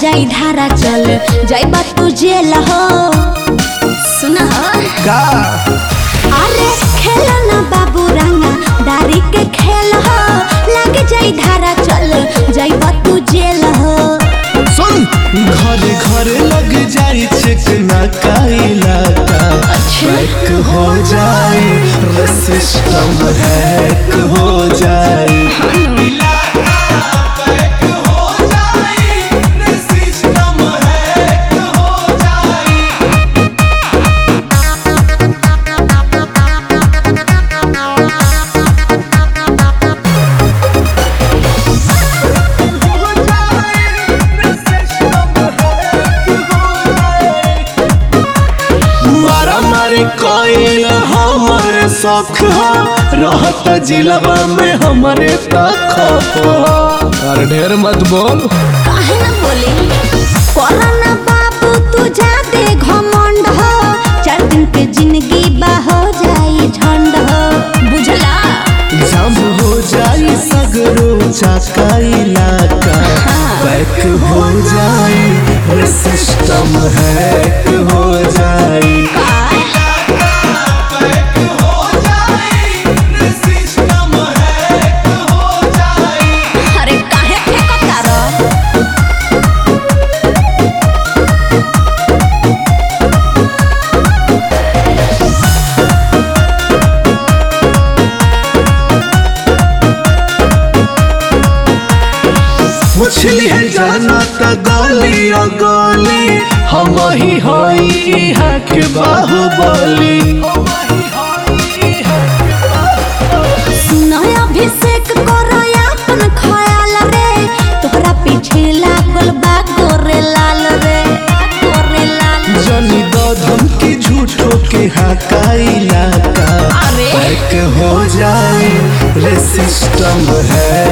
जाई धारा चल जाइबा तू जेल हो सुना हो का अरे खेल ना बाबू रंगा दारी के खेल हो लग जाई धारा चल जाइबा तू जेल हो सुन घर घर लग जाई चिकना का इलाका हैक हो जाए रे सिस्टम हैक हो जाए मारा मारी कोयल हमारे शौक हो रहत जिलवा में हमारे तक और ढेर मत बोल काहे ना बोली कोरोना बाबू तू जाते घमंड हो चार दिन के जिंदगी बा हो जाई झंड हो बुझला जब हो जाई सगरो चाका इलाका बैक हो जाई रे सिस्टम हैक हो जाई अरे काहे फेंकता रह मुछली है जाना त गली ओ गली हम ही होई हक बाहुबली सुनो अभिषेक करो अपन ख्याल रे तोहरा पीछे लागल बा गोरे लाल रे गोरे लाल जनी दो धमकी झूठो के हाका इलाका अरे। बैक हो जाए रे सिस्टम है